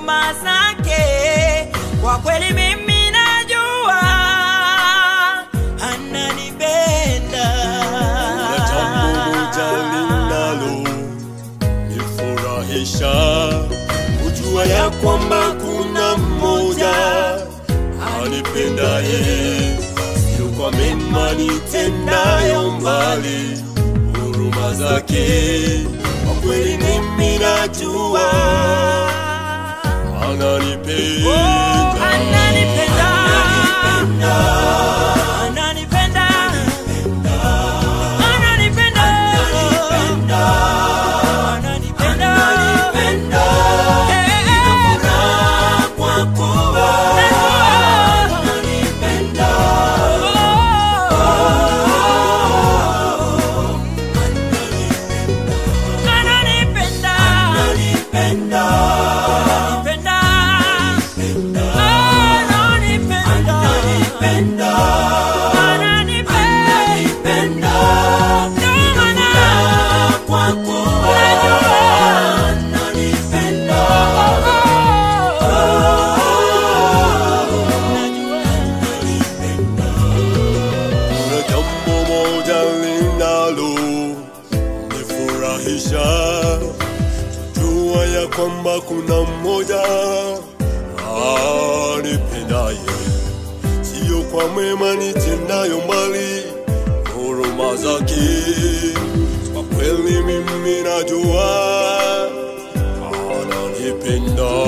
huruma zake. Kwa kweli mimi najua ananipenda. Kuna jambo moja linalo nifurahisha kujua ya kwamba kuna mmoja anipendaye, sio kwa mema nitendayo, mbali huruma zake. Kwa kweli mimi najua ananipenda. Ananipenda. Ananipenda. Ananipenda. Ananipenda. Eh, eh. Ananipenda. Ananipenda. Ananipenda. Ananipenda. Ndio maana Kuna jambo moja linalo nifurahisha kujua ya kwamba kuna mmoja anipendaye, sio kwa mema nitendayo, mbali huruma zake. Kwa kweli mimi najua ananipenda.